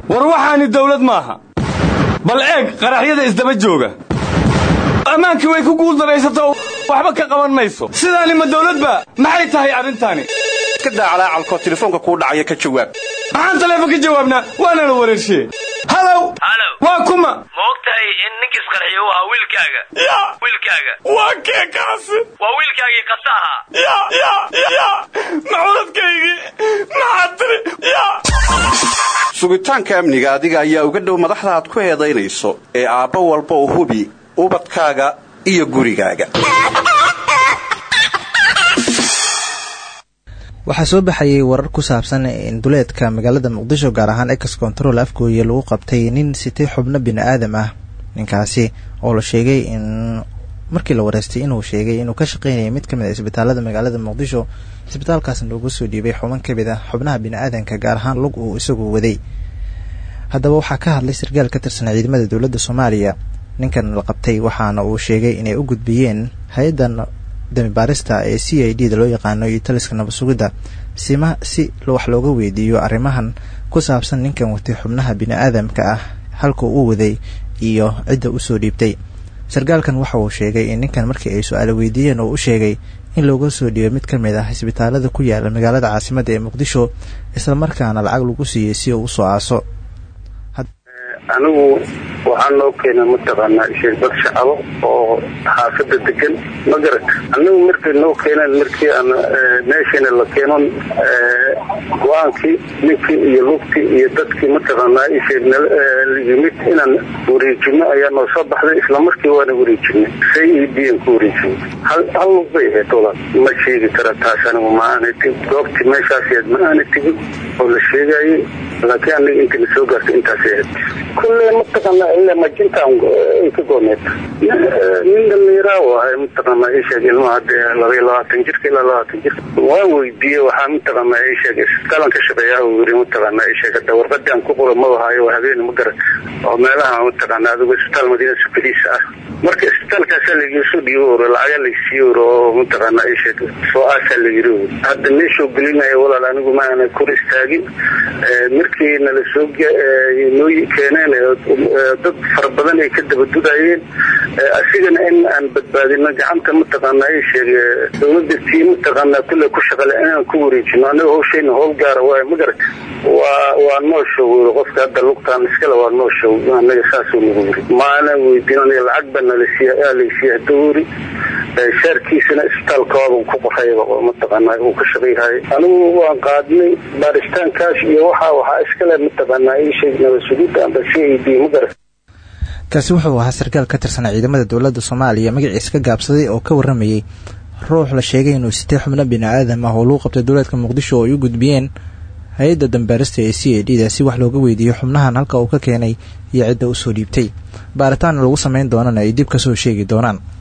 war waxaani dawlad maaha bal eeg qaraxyada isdaba jooga ammaankii way ku guuldaraysato waxba ka qaban mayso sidaani ma dawladba maxay tahay arrintaani iska daa calaacalkoo telefoonka kuu dhacaya ka jawaab maxaan taleefon ka jawaabnaa waana la wareershiye halow halow waa kuma ma og tahay in ninkiis qarxiyo u ahaa wiilkaaga ya wiilkaaga waa kee kaasi waa wiilkaagii qasa ahaa ya ya ya maculadkaygii maxaad tiri ya sugitaanka amniga adiga ayaa uga dhow madaxda aad ku eedaynayso ee aabbo walba u hubi ubadkaaga iyo gurigaaga waxaa soo baxayay warar ku saabsan in duleedka magaalada muqdisho gaar ahaan ex control afgooye lagu qabtay nin sitay xubno bini aadam ah ninkaasi oo la sheegay in markii la wareystay inuu sheegay inuu ka shaqeynayay mid kamid a isbitaalada magaalada muqdisho isbitaalkaasna loogu soo dhiibay xuban kamid ah xubnaha bini aadanka gaar ahaan lug uu isagu waday haddaba waxaa ka hadlay sarkaal ka tirsan ciidamada dowladda soomaaliya ninkan la qabtay waxaana uu sheegay inay u gudbiyeen hay-addan damibaarista ee c i d da loo yaqaano iyo taliska nabad sugidda sima si wax looga weydiiyo arrimahan ku saabsan ninkan watay xubnaha bini aadamka ah halka uu waday iyo cidda usoo dhiibtay sarkaalkan waxa uu sheegay in ninkan markii ay su-aalo weydiiyeen oo u sheegay in looga soo dhiibo mid ka mid ah isbitaalada ku yaala magaalada caasimadda ee muqdisho islamarkaana lacag lagu siiyey si uu usoo aaso anigu waxaa noo keena mataqaanaa sheegbad shacabo oo xaafada degan ma garat anigu markay noo keeneen markii aan meeshana la keeno go-aankii ninkii iyo lugtii iyo dadkii mataqaanaa isheeg yimid inaan wareejino ayaa noo soo baxday islamarkii waana wareejinay say e d an ku wareejinay hal hal lug bay ahayd walaal ma sheegi kara taas anigu ma aana tigi goobtii meeshaas ahayd ma aana tegin oo la sheegayay laakiin aniga intana soo gaartay intaas ahayd kulle mataqaanaa ilaa majintaan ay ka gooneed nin dhallinyaraa u ahay mataqaanaa isheeg ilmaha dee labaiyo labaatan jirka ilaa labaatan jirka waan weydiiyey waxaa mataqaanaa isheeg isbitaalan ka shaqeeyaa uu yiri mataqaanaa isheeg hadda warqadii aan ku qoro ma wahaayo waa habeen ma garat oo meelaha mataqaanaa adigu isbitaal madiina sukadiisa ah marka isbitaalkaasaa lagiisoo dhiibo oro lacagaa laysiiye oro oo mataqaanaa isheeg soo aasaa la yiri oro hadda meeshuu gelinaya walaal anigu ma aana kor istaagin markii nala soo noo keeneen dad fara badan ay ka dabadudayeen asigana in aan badbaadino gacanta mataqaanaa i sheege dowladda tii mataqaanaa kulle ku shaqale inaan ku wareejino anaga hawshayna howl gaara waay ma garata waa waa noo show qofka hadda lugtaan iskale waa noo show anaga saasuu nagu wuri maana weydiin aniga lacag baa nalasiiya laysiiya hadda wuri shaarkiisana isbitaalkooda ku qorayba oo mataqaanaa uu ka shaqayhayo anigu waan qaadnay baaritaankaas iyo waxa waxaa iskale mataqaanaa ii sheeg nabad sugidda amba c a d ma garat kaasi wuxuu ahaa sarkaal ka tirsan ciidamada dowladda soomaaliya magaciisa ka gaabsaday oo ka waramayey ruux la sheegay inuu sitay xubno bini aadam ah oo lagu qabtay dowlaadka muqdisho oo ay u gudbiyeen hay-adda dambaarista ee c a d da si wax looga weydiiyo xubnahan halka uu ka keenay iyo cidda usoo dhiibtay baaritaanna lagu sameyn doonana ay dib kasoo sheegi doonaan